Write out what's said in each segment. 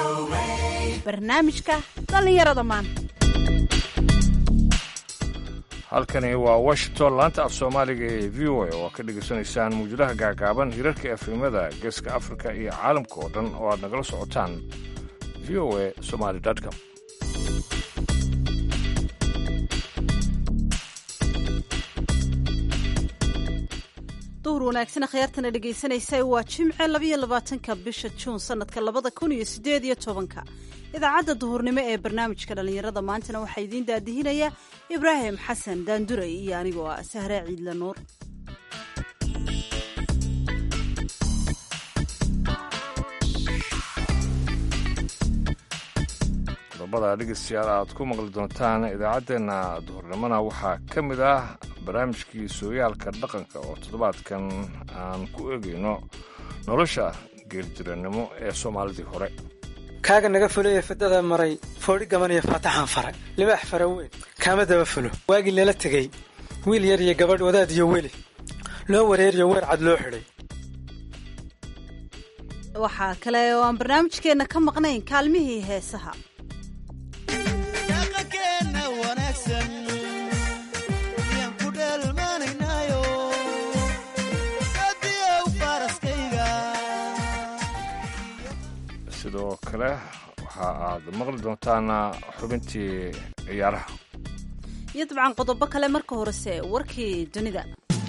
barnaamijka dhallinyarada maanta halkani waa washington laanta af soomaaliga ee v o a oo aad ka dhegaysanaysaan muujadaha gaagaaban hirarka efemada geeska afrika iyo caalamka oo dhan oo aad nagala socotaan v o a somaly com duhur wanaagsan khiyaartana dhegaysanaysa waa jimce labayo labaatanka bisha juun sanadka labada kun iyo sideed iyo tobanka idaacadda duhurnimo ee barnaamijka dhallinyarada maantana waxaa idiin daadihinaya ibraahim xasan daanduray iyo anigoo ah sahre ciidla nuur qodobada dhegeystayaal aad ku maqli doontaan idaacaddeenna duhurnimona waxaa ka mid ah barnaamijkii sooyaalka dhaqanka oo toddobaadkan aan ku eegayno nolosha geerjirannimo ee soomaalidii hore kaaga naga fuloye fidada maray foodhi gaban iyo faataxaan faray libaax fara weyn kaama daba fulo waagii lala tegey wiil yar iyo gabadh wadaad iyo weli loo wareeriyo weer cad loo xidhay waxaa kale oo aan barnaamijkeenna ka maqnayn kaalmihii heesaha sidoo kale waxa aad maqli doontaan xubintii ciyaaraha iyo dabcan qodobo kale marka horese warkii dunida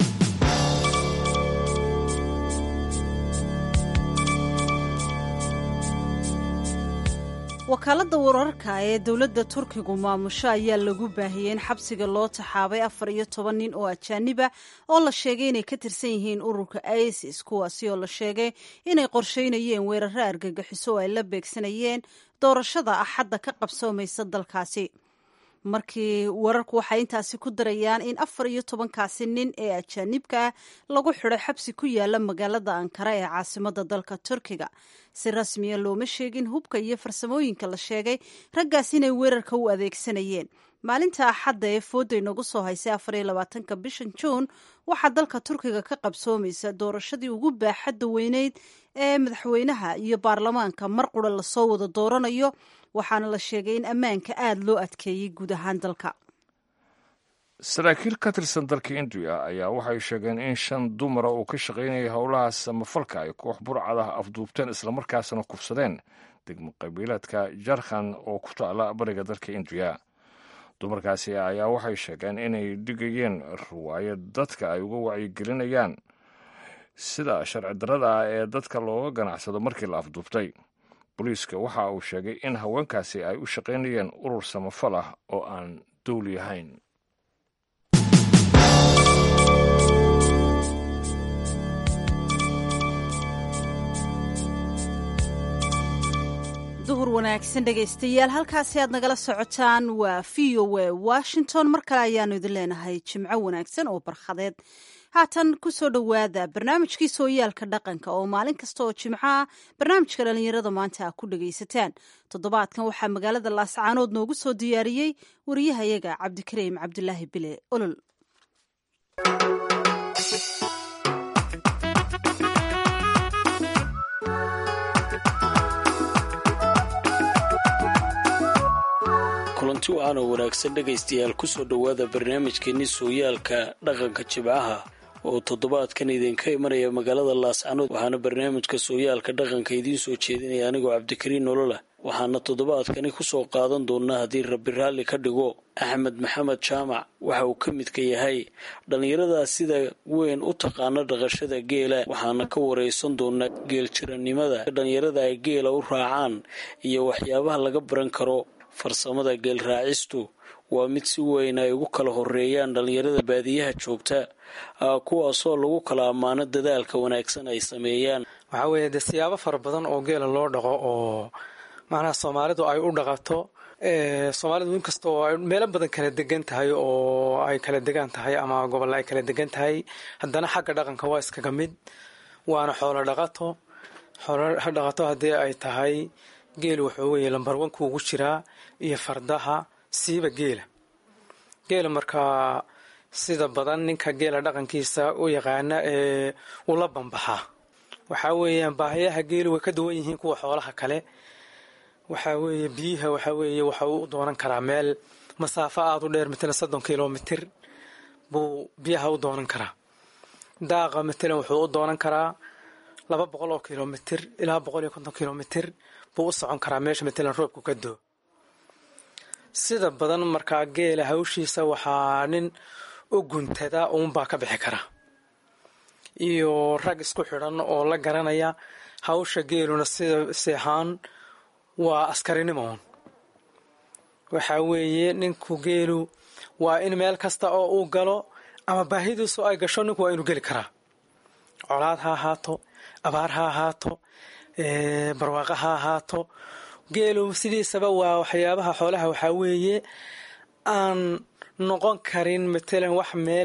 wakaaladda wararka ee dowladda turkigu maamusho ayaa lagu baahiyey in xabsiga loo taxaabay afar iyo toban nin oo ajaaniba oo la sheegay inay ka tirsan yihiin ururka isis kuwaasi oo la sheegay inay qorsheynayeen weeraro argagixiso oo ay la beegsanayeen doorashada axadda ka qabsoomaysa dalkaasi markii wararku waxay intaasi ku darayaan in afar iyo tobankaasi nin ee ajaanibka ah lagu xidhay xabsi ku yaala magaalada ankara ee caasimada dalka turkiga si rasmiya looma sheegin hubka iyo farsamooyinka la sheegay raggaas inay weerarka u adeegsanayeen maalinta axadda ee fooday nagu soo haysay afar iyo labaatanka bishan juun waxaa dalka turkiga ka qabsoomaysa doorashadii ugu baaxadda weyneyd ee madaxweynaha iyo baarlamaanka mar qura lasoo wada dooranayo waxaana la sheegay in ammaanka aada loo adkeeyey guud ahaan dalka saraakiil ka tirsan dalka indiya ayaa waxay sheegeen in shan dumara uu ka shaqaynayay howlaha samafalka ay koox burcadaha afduubteen islamarkaasna kufsadeen degmo qabiilaadka jarkhan oo ku taala bariga dalka indiya dumarkaasi ayaa waxay sheegeen inay dhigayeen riwaayad dadka ay uga wacyigelinayaan sida sharci darrada ah ee dadka looga ganacsado markii la afduubtay booliiska waxa uu sheegay in haweenkaasi ay u shaqaynayeen urur samafal ah oo aan dowli ahayn duhur wanaagsan dhegaystayaal halkaasi aad nagala socotaan waa v o a washington mar kale ayaanu idin leenahay jimco wanaagsan oo barkhadeed haatan ku soo dhowaada barnaamijkii sooyaalka dhaqanka oo maalin kasta oo jimco ah barnaamijka dhallinyarada maanta a ku dhagaysataan toddobaadkan waxaa magaalada laascaanood noogu soo diyaariyey wariyahayaga cabdikariim cabdulaahi bile olol kulanti wacan oo wanaagsan dhegaystayaal kusoo dhowaada barnaamijkeenni sooyaalka dhaqanka jimcaha oo toddobaadkan idinka imanaya magaalada laascanood waxaana barnaamijka sooyaalka dhaqanka idiin soo jeedinaya anigoo cabdikariin nololah waxaana toddobaadkani kusoo qaadan doonaa haddii rabbi raalli ka dhigo axmed maxamed jaamac waxa uu ka midka yahay dhallinyaradaa sida weyn u taqaano dhaqashada geela waxaana ka waraysan doonaa geeljirannimada dhallinyarada ay geela u raacaan iyo waxyaabaha laga baran karo farsamada geel raacistu waa mid si weyn ay ugu kala horeeyaan dhallinyarada baadiyaha joogta kuwaasoo lagu kala ammaano dadaalka wanaagsan ay sameeyaan waxaa weeye dee siyaabo fara badan oo geela loo dhaqo oo macnaha soomaalidu ay u dhaqato soomaalidu inkastoo ay meelo badan kala degan tahay oo ay kala degan tahay ama gobolla ay kala degan tahay haddana xagga dhaqanka waa iskaga mid waana xoolo dhaqato xoolo dhaqato haddii ay tahay geel wuxuu weeye lambar wanku ugu jiraa iyo fardaha siiba geela geela markaa sida badan ninka geela dhaqankiisa u yaqaana ee ula bambaxaa waxaa weeyaan baahiyaha geelu way ka duwan yihiin kuwa xoolaha kale waxaa weeye biyaha waxaa weeye waxa uu u doonan karaa meel masaafo aada u dheer matalan soddon kilomitir buu biyaha u doonan karaa daaqa matalan wuxuu u doonan karaa laba boqol oo kilomitir ilaa boqol iyo konton kilomitir buu u socon karaa meesha matalan roobku ka doo sida badan markaa geela hawshiisa waxaa nin u guntada uunbaa ka bixi kara iyo rag isku xidhan oo la garanaya hawsha geeluna sida seexaan waa askarinimoon waxaa weeye ninku geelu waa in meel kasta oo uu galo ama baahidiisu ay gasho ninku waa inuu geli karaa colaad ha ahaato abaar ha ahaato barwaaqo ha ahaato geelu sidiisaba waa waxyaabaha xoolaha waxaa weeye aan noqon karin matalan wax meel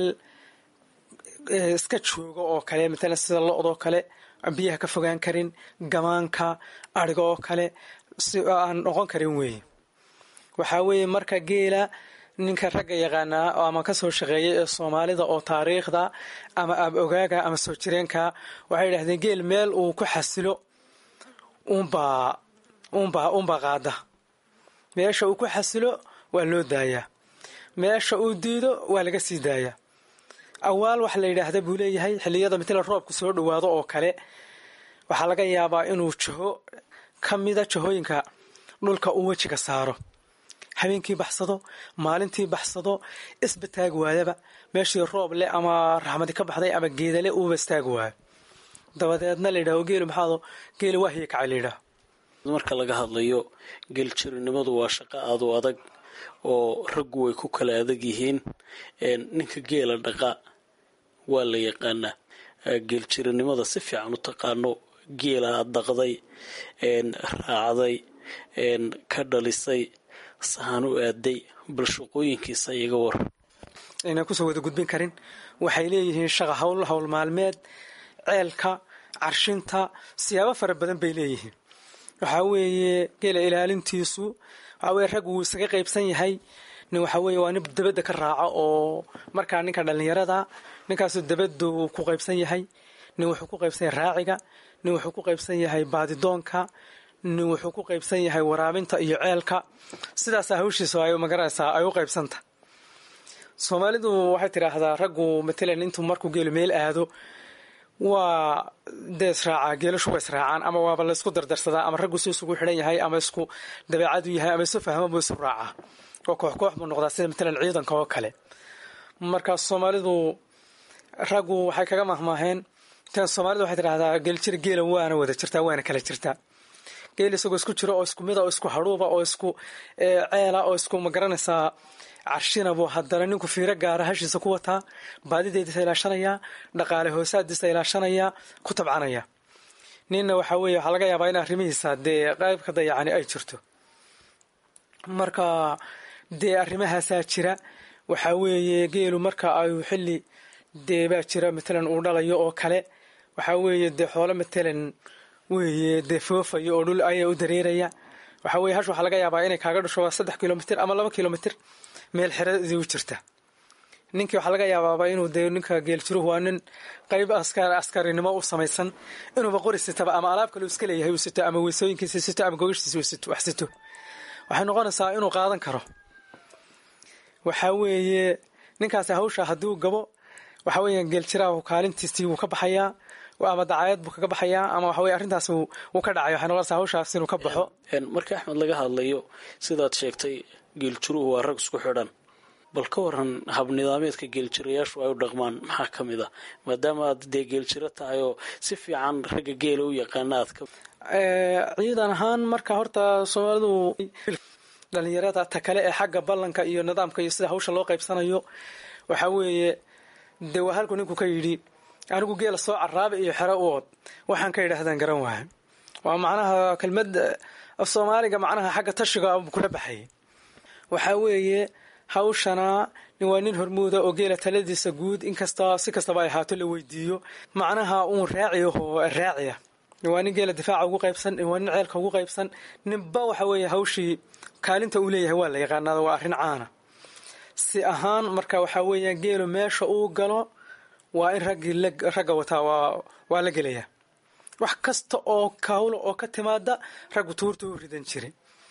iska jooga oo kale matalan sida lo-doo kale biyaha ka fogaan karin gamaanka adhiga oo kale si aan noqon karin weeye waxaa weeye marka geela ninka ragga yaqaanaa ama kasoo shaqeeyay ee soomaalida oo taariikhda ama ab ogaaga ama soo jireenka waxay yidhahdeen geel meel uu ku xasilo unbaa unbaa unbaa qaada meesha uu ku xasilo waa loo daayaa meesha uu diido waa laga sii daayaa awaal waxa la yidhaahda buu leeyahay xilliyada matala roobku soo dhowaado oo kale waxaa laga yaabaa inuu jaho ka mida jahooyinka dhulka uu wejiga saaro habeenkii baxsado maalintii baxsado isbataag waayaba meeshii roob leh ama raxmadi ka baxday ama geedale uuba istaag waayo dabadeedna la yidhaho geelu maxaado geelu waa hiya kacay la yidhaho marka laga hadlayo geeljirinimadu waa shaqo aad u adag oo raggu way ku kala adag yihiin ninka geela dhaqa waa la yaqaanaa geeljirinimada si fiican u taqaano geela aad dhaqday raacday ka dhalisay sahan u aaday bal shaqooyinkiisa iyaga war aynan kusoo wada gudbin karin waxay leeyihiin shaqa hawl hawl maalmeed ceelka carshinta siyaabo fara badan bay leeyihiin waxaa weeye geela ilaalintiisu waxaa weye rag wuu isaga qaybsan yahay nin waxaa weeye waa nin dabadda ka raaca oo markaa ninka dhallinyarada ninkaasu dabaddu ku qaybsan yahay nin wuxuu ku qaybsan yahay raaciga nin wuxuu ku qaybsan yahay baadidoonka nin wuxuu ku qaybsan yahay waraabinta iyo ceelka sidaasaa hawshiisa ay magaranaysaa ay u qaybsanta soomaalidu waxay tidhaahdaa raggu matalan intuu markuu geelu meel aado waa dee israacaa geelashu waa israacaan ama waaba laysku dardarsadaa ama raggu si isugu xidhan yahay ama isku dabeecadu yahay ama isu fahmo buu isu raacaa oo koox koox buu noqdaa sida matalan ciidanka oo kale markaas soomaalidu raggu waxay kaga mahmaaheen tan soomaalida waxay tidhahdaa geeljir geela waana wada jirtaa waana kala jirtaa geel isagoo isku jiro oo isku mida oo isku hadhuuba oo isku ceela oo isku magaranaysaa carshina buu haddana ninku fiiro gaara hashiisa ku wataa baadideediisa ilaashanayaa dhaqaale hoosaadiisa ilaashanayaa ku tabcanaya ninna waxaa weeye waxaa laga yaabaa in arrimihiisa dee qayb ka dayacani ay jirto marka dee arrimahaasaa jira waxaa weeye geelu marka ay xilli dee baa jira matalan uu dhalayo oo kale waxaa weeye dee xoolo matalan weeye dee foofayo oo dhul ayaa u dareeraya waxaa weye hash waxaa laga yaabaa inay kaaga dhusho waa saddex kilomitir ama laba kilomitir meel xeradii u jirta ninkii waxaa laga yaabaaba inuu dee ninka geeljiruhu waa nin qayb askarinimo u samaysan inuuba qori sitaba ama alaab kale iska leeyahay uu sito ama weysooyinkiisa sito ama gogashiisa wax sito waxay noqonaysaa inuu qaadan karo waxaa weeye ninkaasi hawsha hadduu gabo waxaa weeye geeljiraahu kaalintiisii wuu ka baxayaa ama dacaayad buu kaga baxayaa ama waxa weye arrintaas wuu ka dhacay waxay noqonaysaa hawshaas inuu ka baxo marka axmed laga hadlayo sidaad sheegtay geeljiruhu waa rag isku xidhan bal ka waran habnidaameedka geeljirayaashu ay u dhaqmaan maxaa ka mid ah maadaama aad dee geeljiro tahay oo si fiican ragga geela u yaqaana aad ka ciidan ahaan marka horta soomaalidu dhalinyarada ta kale ee xagga ballanka iyo nidaamka iyo sida hawsha loo qaybsanayo waxaa weeye dee waa halku ninku ka yidhi anigu geela soo caraaba iyo xero u ood waxaan ka yidhaahdaan garan waayo waa macnaha kelmad af soomaaliga macnaha xagga tashiga kula baxay waxaa weeye hawshana waa nin hormuuda oo geela taladiisa guud inkasta si kastaba ay ahaato la weydiiyo macnaha uun raaciyaho raaciya waa nin geela difaaca ugu qaybsan waa nin ceelka ugu qaybsan ninba waxa weeye hawshii kaalinta uu leeyahay waa la yaqaanaada waa arrin caana si ahaan marka waxaa weeya geelu meesha uu galo waa in raggii ragga wataa waa la gelaya wax kasta oo kawlo oo ka timaada raggu tuurta u ridan jiray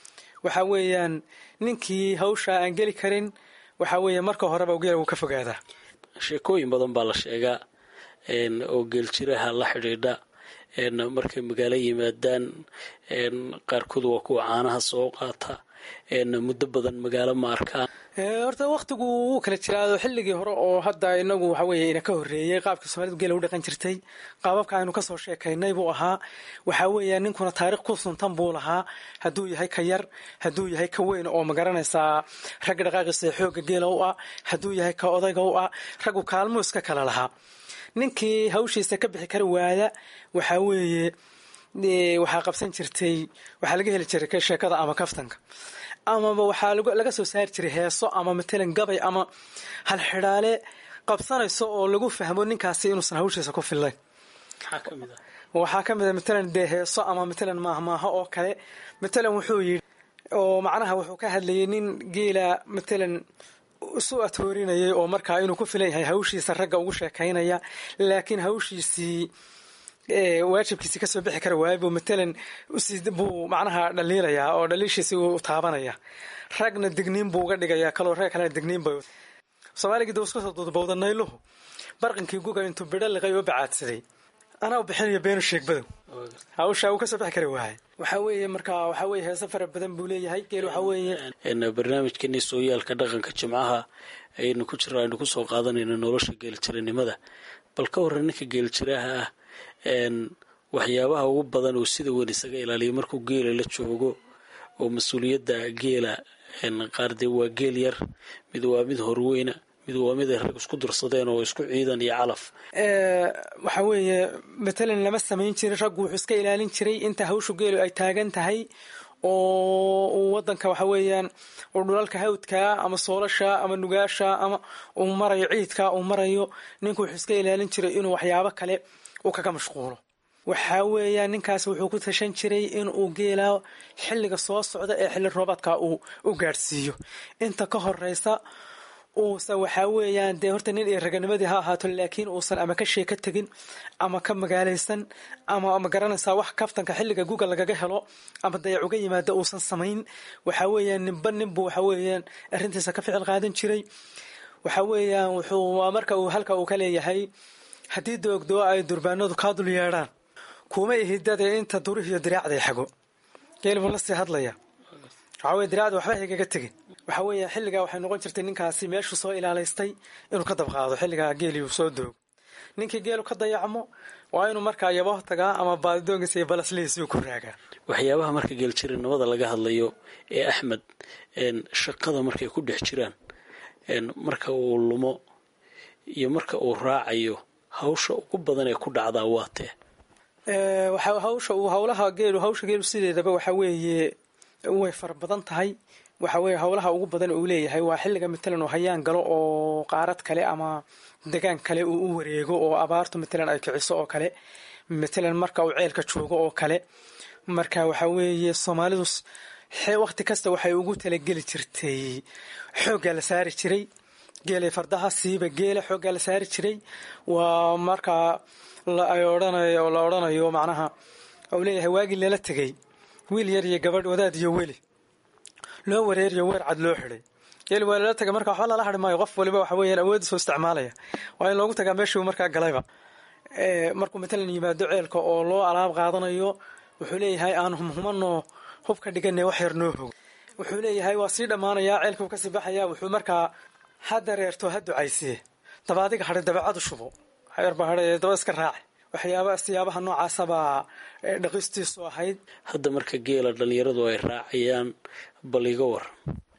waxa weeyaan ninkii hawsha aan geli karin waxa weeye marka horeba geela wuu ka fogaadaa sheekooyin badan baa la sheegaa oo geeljiraha la xidhiidha markay magaalo yimaadaan qaarkood waa kuwa caanaha soo qaata muddo badan magaalo ma arkaan horta waktigu wuu kala jiraado xilligii hore oo hadda inagu waxa weeye ina ka horreeyey qaabkii soomaalidu geela u dhaqan jirtay qaababka aynu kasoo sheekaynay buu ahaa waxaa weeya ninkuna taarikh ku suntan buu lahaa hadduu yahay ka yar hadduu yahay ka weyn oo magaranaysaa ragga dhaqaaqiisa xoogga geela u ah hadduu yahay ka odayga u ah raggu kaalmuu iska kala lahaa ninkii hawshiisa ka bixi kari waaya waxaa weeye waxaa qabsan jirtay waxaa laga heli jiray sheekada ama kaftanka amaba waxaa laga soo saari jiray heeso ama matalan gabay ama halxidhaale qabsanayso oo lagu fahmo ninkaasi inuusan hawshiisa ku fillayn waxaa ka mid a matalan dee heeso ama matalan maahmaaho oo kale matalan wuxuu yidhi oo macnaha wuxuu ka hadlayay nin geela matalan isu atoorinayay oo markaa inuu ku filan yahay hawshiisa ragga ugu sheekaynaya laakiin hawshiisii waajibkiisi kasoo bixi kara waaya buu matalan buu macnaha dhaliilayaa oo dhaliishiisi uu taabanaya ragna digniin buu uga dhigayaa kaloo rag kalena digniin bay soomaaligii dab isku soo duudbowda nayluhu barqinkii guga intuu bidho liqay oo bacaadsaday anaa u bixinayo beenu sheegbadow hawsha uu kasoo bixi kara waaya waxaa weeye markaa waxaa weye heese fara badan buu leeyahay geel waxaa weeye barnaamijkeeni sooyaalka dhaqanka jimcaha ayaynu ku jiro aynu kusoo qaadanayno nolosha geeljiranimada bal ka warran ninka geeljiraha ah waxyaabaha ugu badan oo sida weyn isaga ilaaliya markuu geela la joogo oo mas-uuliyadda geela qaar dee waa geel yar mid waa mid horweyna mid waa mid ay rag isku dursadeen oo isku ciidan iyo calaf waxa weeye matalan lama samayn jirin raggu wuxuu iska ilaalin jiray inta hawshu geelu ay taagan tahay oo uu wadanka waxa weeyaan uu dhulalka hawdka ama soolasha ama nugaasha ama uu marayo ciidka uu marayo ninku wuxuu iska ilaalin jiray inuu waxyaabo kale uu kaga mashquulo waxaa weeyaan ninkaas wuxuu ku tashan jiray in uu geela xilliga soo socda ee xilli roobaadka uu u gaadhsiiyo inta ka horeysa uusan waxaa weeyaan dee horta nin iyo raganimadii ha ahaato laakiin uusan ama ka sheeka tegin ama ka magaalaysan ama ma garanaysaa wax kaftanka xilliga guga lagaga helo ama dayac uga yimaada uusan samayn waxaa weeyaan ninba ninbu waxa weeyaan arrintiisa ka ficil qaadan jiray waxa weeyaan wuxuu marka uu halka uu ka leeyahay haddii doogdoo ay durbaanadu kaa dul yeedhaan kuma ihidade inta durihiyo diraacday xago geel buu la sii hadlaya waxaa weye diraacda waxba haygaga tegin waxaa weeya xilligaa waxay noqon jirtay ninkaasi meeshuu soo ilaalaystay inuu ka dabqaado xilligaa geeliuu soo doogo ninkii geelu ka dayacmo waa inuu markaa yabo tagaa ama baadidoonkiisa iyo balaslihiisiu ku raagaa waxyaabaha marka geeljiranimada laga hadlayo ee axmed shaqada markay ku dhex jiraan marka uu lumo iyo marka uu raacayo hawsha ugu badan ee ku dhacdaa waa tee hawsha uu hawlaha geelu hawsha geelu sideedaba waxa weeye way fara badan tahay waxa weeye howlaha ugu badan uu leeyahay waa xilliga matalan uu hayaan galo oo qaarad kale ama degaan kale uu u wareego oo abaartu matalan ay kiciso oo kale matalan marka uu ceelka joogo oo kale marka waxa weeye soomaalidu waqti kasta waxay ugu talageli jirtay xooggaa la saari jiray geelay fardaha siiba geela xooggaa la saari jiray waa markaa ay odhanayo la odhanayo macnaha uu leeyahay waagii lala tegay wiil yar iyo gabadh wadaad iyo weli loo wareeriyo weer cad loo xidhay geel waa lala taga marka waxba lala hadhi maayo qof waliba waxa weeyaan awoodiisoo isticmaalaya waa in loogu tagaa meeshuu markaa galayba markuu matalan yimaado ceelka oo loo alaab qaadanayo wuxuu leeyahay aan humhumanoo hub ka dhiganay wax yar noo hog wuxuu leeyahay waa sii dhammaanayaa ceelkuu kasii baxaya wuxuu markaa ha dareerto ha ducaysiye daba adiga hadhay dabeecadu shubo hayarba hadhay daba iska raaci waxyaaba siyaabaha noocaasabaa dhaqistiisu ahayd hadda marka geela dhalinyaradu ay raacayaan bal iga waran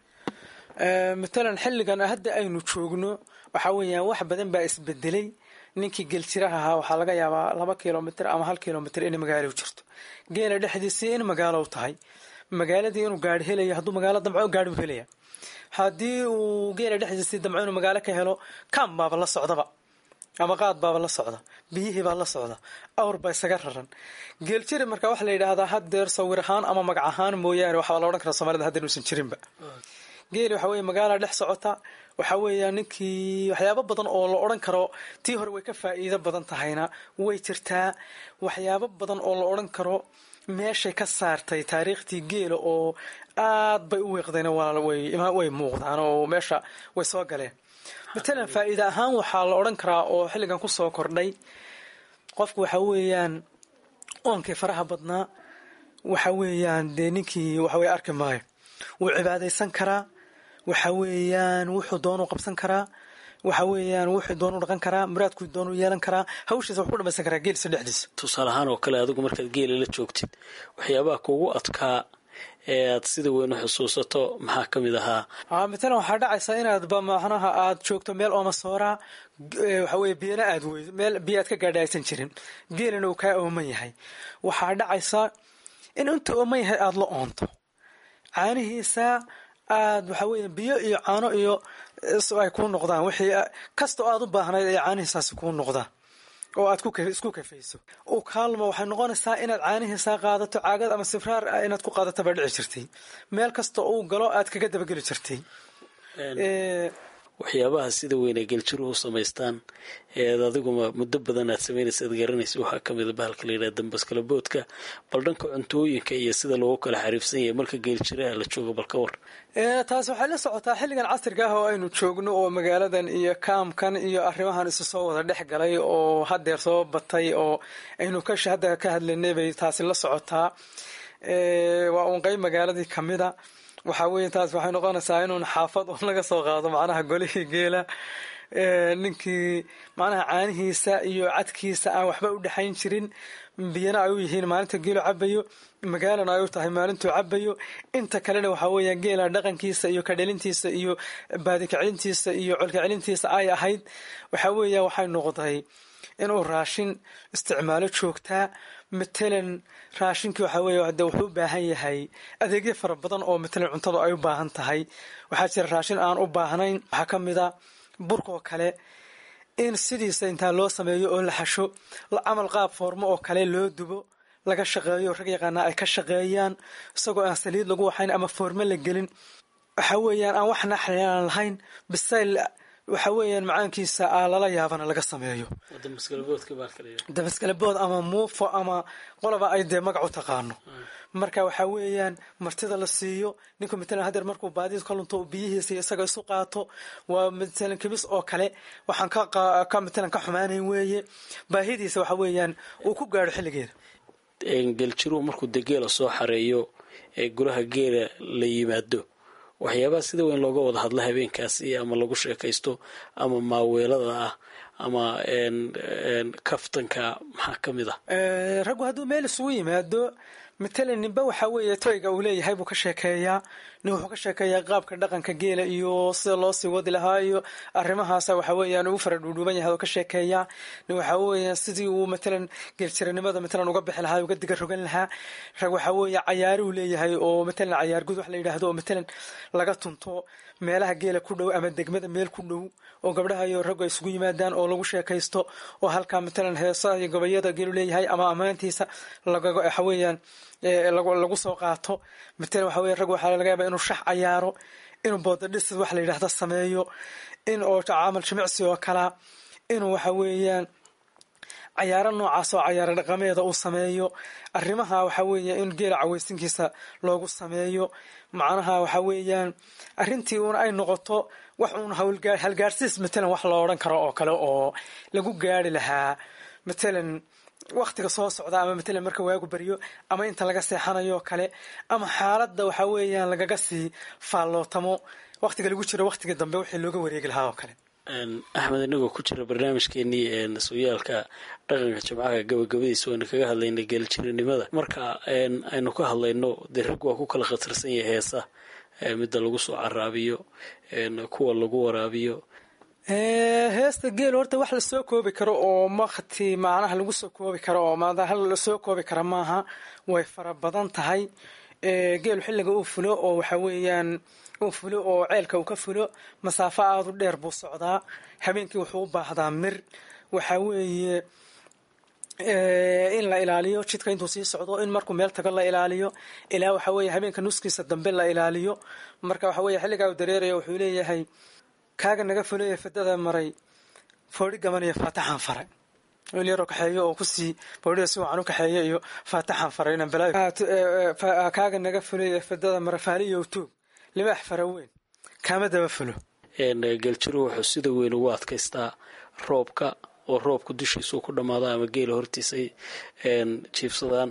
matalan xilligan hadda aynu joogno waxaa weeyaan wax badan baa isbedelay ninkii geeljiraha ahaa waxaa laga yaabaa laba kilomitr ama hal kilomitr inay magaalo jirto geela dhexdiisii in magaalo tahay magaaladii inuu gaari helaya hadduu magaalo damco gaari u helaya haddii uu geela dhexdiisii damco inuu magaalo ka helo kam baaba la socdaba ama qaad baaba la socda biyihii baa la socda awr baa isaga raran geeljiri marka waxaa la yidhaahdaa haddeer sawir ahaan ama magac ahaan mooyaane waxaa la odhan karaa soomaalida haddeer uusan jirinba geeli waxa weye magaala dhex socota waxaa weeya ninkii waxyaabo badan oo la odhan karo tii hore way ka faa'iido badan tahayna way jirtaa waxyaabo badan oo la odhan karo meeshay ka saartay taariikhtii geela oo aad bay u wiiqdeen way muuqdaan oo meesha way soo galeen matalan faa'iide ahaan waxaa la odhan karaa oo xilligan ku soo kordhay qofku waxa weeyaan oonkii faraha badnaa waxa weeyaan dee ninkii waxaweye arki maayo wuu cibaadaysan karaa waxa weeyaan wuxuu doonu qabsan karaa waxa weeyaan wuxuu doonu dhaqan karaa muraadkuu doonu yeelan karaa hawshiisa wax ku dhamaysan karaa geelisa dhexdiisa tusaale ahaan oo kale adigu markaad geela la joogtid waxyaabaha kugu adkaa ee aad sida weyn u xusuusato maxaa ka mid ahaa matalan waxaa dhacaysa inaadba macnaha aad joogto meel oomasooraa waxa weye biyana aad weydo meel biyo aad ka gaadha aysan jirin geelina uu kaa ooman yahay waxaa dhacaysa in inta ooman yahay aada la oonto caanihiisa aad waxa weeye biyo iyo caano iyo ay kuu noqdaan wixii kastoo aad u baahnayd ay caanihiisaasi kuu noqdaan oo aad isku kafayso u kaalmo waxay noqonaysaa inaad caanihiisaa qaadato caagad ama sibraar inaad ku qaadato baa dhici jirtay meel kasta uu galo aad kaga dabageli jirtay waxyaabaha sida weyn ay geljiruhu samaystaan eed adiguma muddo badan aad samaynaysa ad garanaysa waxaa ka mida bahalka la yidhaha dambaskala boodka bal dhanka cuntooyinka iyo sida loogu kala xariifsan yahay marka geeljiraha la joogo bal ka war taas waxay la socotaa xilligan casriga ah oo aynu joogno oo magaaladan iyo kaamkan iyo arrimahan isu soo wada dhex galay oo hadeer soo batay oo aynu kasha hadda ka hadlaynay bay taasi la socotaa waa uun qeyb magaaladii kamida waxaa weeye taas waxay noqonaysaa inuun xaafad un laga soo qaado macnaha golihii geela ninkii macnaha caanihiisa iyo cadkiisa aan waxba u dhexayn jirin biyana ay u yihiin maalinta geelo cabayo magaalana ay u tahay maalintuu cabayo inta kalena waxaa weeya geela dhaqankiisa iyo kadhelintiisa iyo baadikacelintiisa iyo colkacelintiisa ay ahayd waxaa weeya waxay noqday inuu raashin isticmaalo joogtaa matalan raashinkii waxaa weeye de wuxuu u baahan yahay adeegyo fara badan oo matalan cuntadu ay u baahan tahay waxaa jira raashin aan u baahnayn waxaa ka mid a burkoo kale in sidiisa intaa loo sameeyo oo la xasho camal qaab foormo oo kale loo dubo laga shaqeeyo rag yaqaanaa ay ka shaqeeyaan isagoo aan saliid lagu waxayn ama foormo la gelin waxaa weeyaan aan wax naxriaan lahayn bisayl waxa weeyaan macaankiisa a lala yaabana laga sameeyo dabaskalabood ama muufo ama qoloba ay dee magac u taqaano marka waxaa weeyaan martida la siiyo ninku matalan hadeer markuu baadid ka lunto biyihiisa iyo isaga isu qaato waa matalan kibis oo kale waxaan ka matalan ka xumaanayn weeye baahidiisa waxa weeyaan uu ku gaadho xilligeeda geljiruhu markuu de geela soo xareeyo ee guraha geela la yimaado waxyaabaha sida weyn looga wada hadla habeenkaasi ama lagu sheekaysto ama maaweelada ah ama kaftanka maxaa ka mid ah raggu hadduu meel isugu yimaado matalan ninba waxaa weeye toyga uu leeyahay buu ka sheekeeyaa nin wuxuu ka sheekeeyaa qaabka dhaqanka geela iyo sida loo sii wadi lahaa iyo arrimahaasa waxa weeyaan ugu fara dhuudhuuban yahay oo ka sheekeeyaa nin waxaa weeyaan sidii uu matalan geeljiranimada matalan uga bixi lahaa uga diga rogan lahaa rag waxaa weeye cayaaruu leeyahay oo matalan cayaar gud wax la yidhaahdo oo matalan laga tunto meelaha geela ku dhow ama degmada meel ku dhow oo gabdhaha iyo raggu ay isugu yimaadaan oo lagu sheekaysto oo halkaa matalan heesaha iyo gabayada geelu leeyahay ama ammaantiisa waxa weeyaan lagu soo qaato matalan waxa weye rag waxaa laga yaaba inuu shax cayaaro inuu boodadhis wax la yidhaahdo sameeyo in oo camal jimicsi oo kalaa inuu waxa weeyaan cayaaro noocaas oo cayaaro dhaqameeda uu sameeyo arrimaha waxa weeye in geela caweysinkiisa loogu sameeyo macnaha waxa weeyaan arrintii uuna ay noqoto wax uun halgaarsiis matalan wax loo odhan karo oo kale oo lagu gaari lahaa matalan waktiga soo socda ama matalan marka waagu baryo ama inta laga seexanayo kale ama xaaladda waxa weeyaan lagaga sii faallootamo waktiga lagu jiro waktiga dambe wixii looga wareegi lahaa oo kale axmed inagoo ku jira barnaamijkeenii sooyaalka dhaqanka jimcaha gabagabadiisa waynu kaga hadlaynay geeljirinimada marka aynu ka hadlayno dee rag waa ku kala khatarsan yahay heesa midda lagu soo caraabiyo kuwa lagu waraabiyo heesta geel horta wax lasoo koobi karo oo makti macnaha lagu soo koobi karo oo hal lasoo koobi kara maaha way fara badan tahay geelu xilliga uu fulo oo waxa weeyaan uu fulo oo ceelka uu ka fulo masaafo aada u dheer buu socdaa habeenkii wuxuu u baahdaa mir waxa weeye in la ilaaliyo jidka intuu sii socdo in markuu meel tago la ilaaliyo ilaa waxa weeye habeenka nuskiisa dambe la ilaaliyo marka waxa weye xilligaa uu dareeraya wuxuu leeyahay kaaga naga fulaya fadada maray foodhi gaban iyo faataxaan faray wiil yaroo kaxeeyo oo kusii boodhida si wacan u kaxeeya iyo faataxan faray inaan balaayo kaaga naga fulay fadada marafaali iyo tuug libaax fara weyn kaama daba fulo geeljiru wuxuu sida weyn ugu adkaystaa roobka oo roobka dushiisuu ku dhammaada ama geela hortiisay jiibsadaan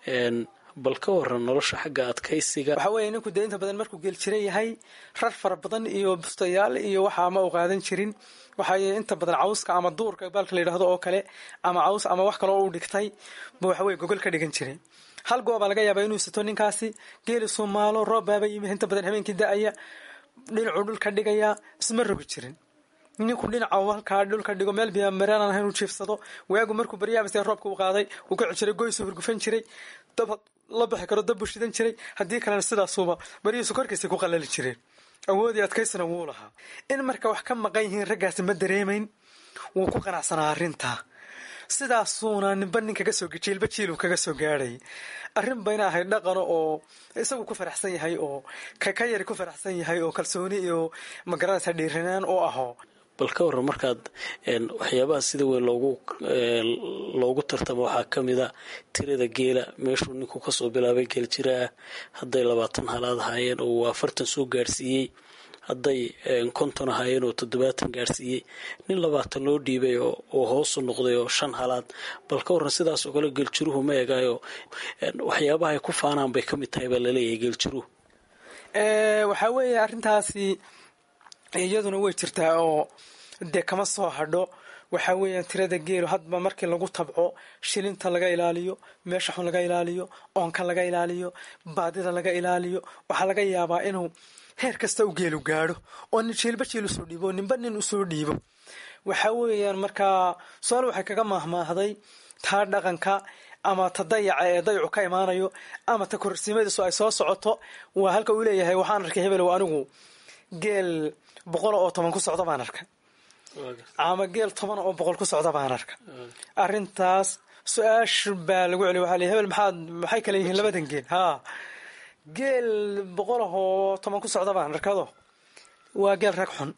bal ka waran nolosha xagga adkaysiga waxaa weeye ninku dee inta badan markuu geeljira yahay rar fara badan iyo bustayaal iyo waxa ma u qaadan jirin waxaa inta badan cawska ama duurka baalka la yidhaahdo oo kale ama caws ama wax kaloo u dhigtay ba waxaweye gogol ka dhigan jiray hal goobaa laga yaabaa inuu sato ninkaasi geeli suumaalo roob baaba yimi inta badan habeenkii da-aya dhinacuu dhulka dhigayaa isma rogi jirin ninku dhinaca halkaa dhulka dhigo meel biyamaraan ahayn uu jiifsado waagu markuu baryaabas roobka u qaaday uu ka jiray goysuu hurgufan jiray dab la bixi karo dabbuu shidan jiray haddii kalena sidaasuuba baryihiisu korkiisa ku qalali jireen awoodii adkaysana wuu lahaa in marka wax ka maqan yihiin raggaasi ma dareemayn wuu ku qanacsanaa arrintaa sidaasuuna ninba nin kaga soo jiilba jiiluu kaga soo gaadhay arrin bayna ahayd dhaqano oo isagu ku faraxsan yahay oo ka yari ku faraxsan yahay oo kalsooni iyo magaranaysa dhiiranaan u aho bal ka waran markaad waxyaabaha sida weyn loogu loogu tartamo waxaa ka mid a tirada geela meeshuu ninku kasoo bilaabay geeljira ah hadday labaatan halaad ahaayeen oo uu afartan soo gaarsiiyey hadday konton ahaayeen oo toddobaatan gaarsiiyey nin labaatan loo dhiibay oo hoosu noqday oo shan halaad bal ka waran sidaas oo kale geeljiruhu ma egayo waxyaabaha ay ku faanaan bay ka mid tahay baa laleeyahay geeljiruhu waxaa weeye arrintaasi iyaduna way jirtaa oo dee kama soo hadho waxaa weeyaan tirada geelu hadba markii lagu tabco shilinta laga ilaaliyo meesha xun laga ilaaliyo oonka laga ilaaliyo baadida laga ilaaliyo waxaa laga yaabaa inuu heer kasta u geelu gaadho oo nin jiilba jiil usoo dhiibo oo ninba nin usoo dhiibo waxaa weeyaan markaa su-aal waxay kaga maahmaahday taa dhaqanka ama ta dayaca ee dayacu ka imaanayo ama ta kororsiimadiisu ay soo socoto waa halka uu leeyahay waxaan arkay hebel anigu geel boqol oo toban ku socda baan arka ama geel toban oo boqol ku socda baan arka arrintaas su-aash baa lagu celiy waxaa l hebel maxaad maxay kale yihiin labadan geel haa geel boqol oo toban ku socda baan arkado waa geel rag xun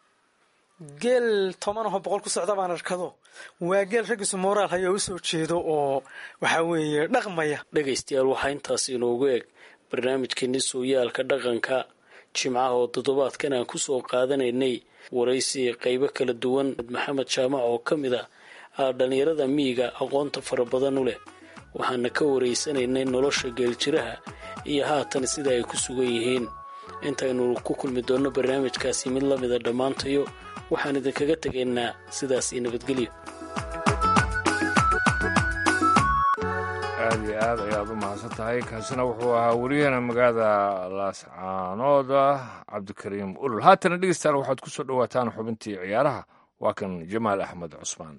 geel toban oo boqol ku socda baan arkado waa geel raggiisu moraal hayo usoo jeedo oo waxaa weeye dhaqmaya dhegaystayaal waxaa intaas inoogu eg barnaamijkeeni sooyaalka dhaqanka jimcaha oo toddobaadkan aan kusoo qaadanaynay waraysi qaybo kala duwan maxamed jaamac oo ka mid ah dhallinyarada miyiga aqoonta fara badan u leh waxaana ka waraysanaynay nolosha geeljiraha iyo haatan sida ay ku sugan yihiin intaynu ku kulmi doonno barnaamijkaasi mid la mida dhammaantayo waxaan idinkaga tegaynaa sidaas iyo nabadgelyo aad iyo aad ayaad u mahadsan tahay kaasina wuxuu ahaa wariyahana magaalada laascaanooda cabdikariim ulul haatana dhegeystayaal waxaad ku soo dhowaataan xubintii ciyaaraha waa kan jamaal axmed cusmaan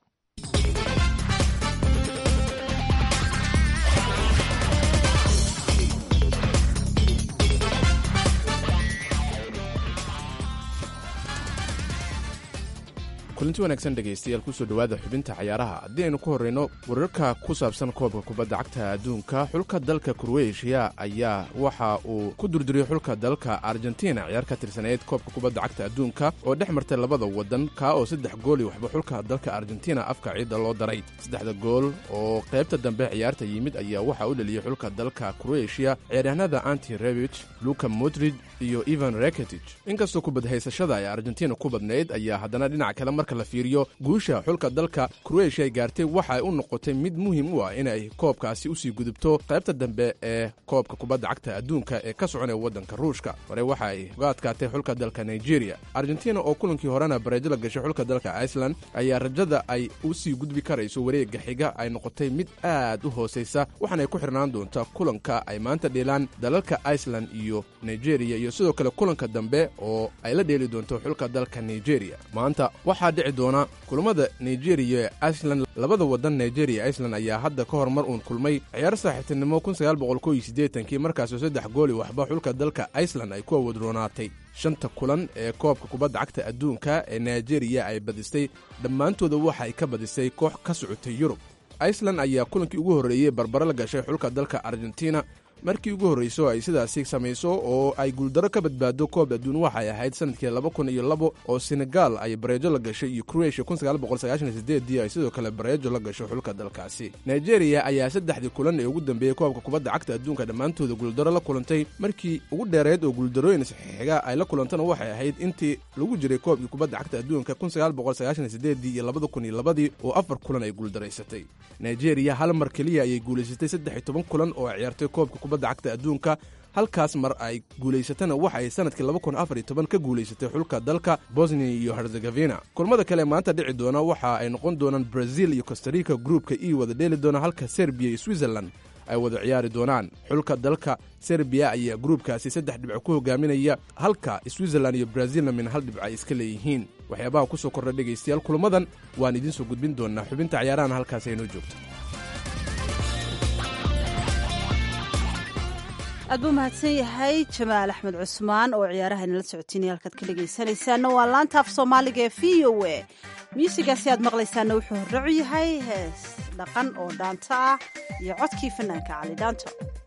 kulanti wanaagsan dhegaystayaal kusoo dhowaada xubinta cayaaraha haddii aynu ku horrayno wararka ku saabsan koobka kubadda cagta adduunka xulka dalka kroweeshiya ayaa waxa uu ku durduriyey xulka dalka argentina ciyaar ka tirsaneyd koobka kubadda cagta adduunka oo dhex martay labada waddan kaa oo saddex gool iyo waxba xulka dalka argentina afka ciidda loo daray saddexda gool oo qaybta dambe ciyaarta yimid ayaa waxaa u dheliyey xulka dalka kroweeshiya ciyaaryahanada anti rebich luka modrid iyo ivan reketich inkastoo kubadhaysashada ay argentina ku badnayd ayaa haddana dhinac kale marka la fiiriyo guusha xulka dalka kroweeshiya ay gaartay waxa ay u noqotay mid muhiim u ah inay koobkaasi usii gudubto qaybta dambe ee koobka kubadda cagta adduunka ee ka soconaya waddanka ruushka hore waxa ay uga adkaatay xulka dalka nigeria argentina oo kulankii horena bareejo la gashay xulka dalka iceland ayaa rajada ay usii gudbi karayso wareegga xiga ay noqotay mid aad u hoosaysa waxaana ay ku xirnaan doontaa kulanka ay maanta dheelaan dalalka iceland iyo nigeria iyo sidoo kale kulanka dambe oo ay la dheeli doonto xulka dalka nigeria maanta waxaa dhici doona kulamada nigeria ee iceland labada wadan nigeria iceland ayaa hadda ka hormar uun kulmay ciyaar saaxiibtinimo kii markaasoo saddex gooli waxba xulka dalka iceland ay ku awadroonaatay shanta kulan ee koobka kubadda cagta adduunka ee nigeria ay badistay dhammaantooda waxa ay ka badisay koox ka socotay yurub iceland ayaa kulankii ugu horreeyey barbaro la gashay xulka dalka argentina markii ugu horrayso ay sidaasi samayso oo ay guuldaro ka badbaado koob adduun waxay ahayd sanadkii laba kun iyo labo oo senegal ay bareejo la gashay iyo kroatia kun sagaal boqol sagaashan iyo sideedii ay sidoo kale bareejo la gasho xulka dalkaasi nigeria ayaa saddexdii kulan ee ugu dambeeyey koobka kubadda cagta adduunka dhammaantooda guuldaro la kulantay markii ugu dheereed oo guuldarooyin saxiixiga ay la kulantana waxay ahayd intii lagu jiray koobkii kubadda cagta adduunka kun sagaal boqol sagaashan iyo sideedii iyo labada kun iyo labadii oo afar kulan ay guuldaraysatay nigeria hal mar keliya ayay guulaysatay saddex iyo toban kulan oo ay ciyaartay koobka kubadda cagta adduunka halkaas mar ay guulaysatana waxa ay sanadkii laba kun afar iyo toban ka guulaysatay xulka dalka bosnia iyo herzegafina kulmada kale maanta dhici doona waxa ay noqon doonaan brazil iyo costarica gruupka e wada dheeli doona halka serbiya iyo switzerland ay wada ciyaari doonaan xulka dalka serbiya ayaa gruubkaasi saddex dhibco ku hogaaminaya halka switzerland iyo brazilna min hal dhibco ay iska leeyihiin waxyaabaha ku soo kordha dhegaystayaal kulamadan waan idiin soo gudbin doonaa xubinta ciyaarahan halkaas aynoo joogto aad buu mahadsan yahay jamaal axmed cusmaan oo ciyaaraha inala socotiinaya halkaad ka dhegaysanaysaana waa laanta af soomaaliga ee v o a muusigaasi aad maqlaysaana wuxuu horracu yahay hees dhaqan oo dhaanto ah iyo codkii fanaanka cali dhaanto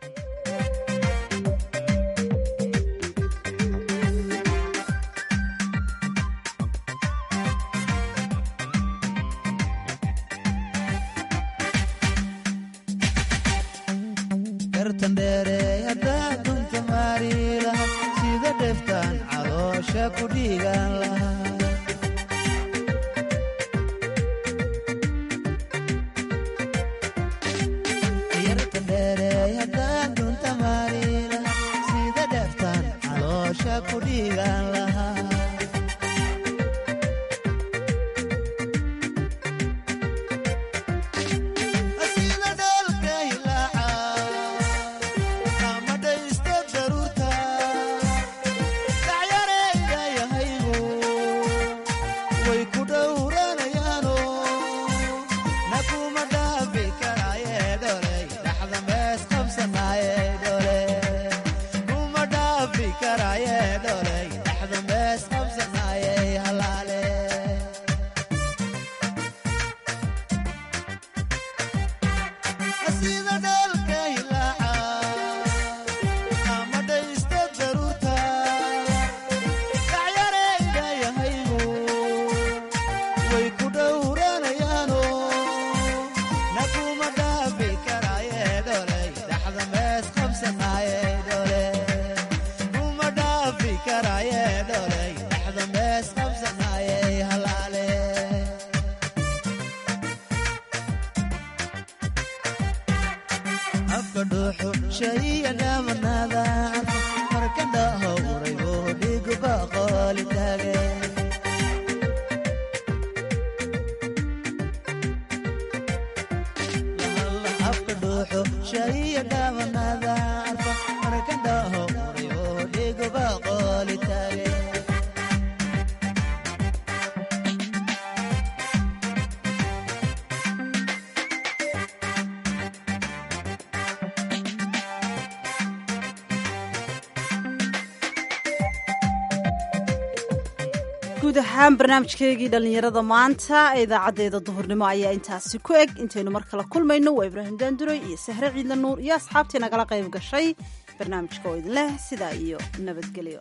guud ahaan barnaamijkeygii dhallinyarada maanta ee idaacaddeeda duhurnimo ayaa intaasi ku eg intaynu mar kale kulmayno waa ibraahim daanduray iyo sahre ciidla nuur iyo asxaabtii nagala qayb gashay barnaamijka oo idin leh sidaa iyo nabadgelyo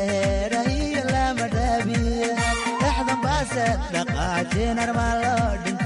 dhaqaajin armaa loo dhin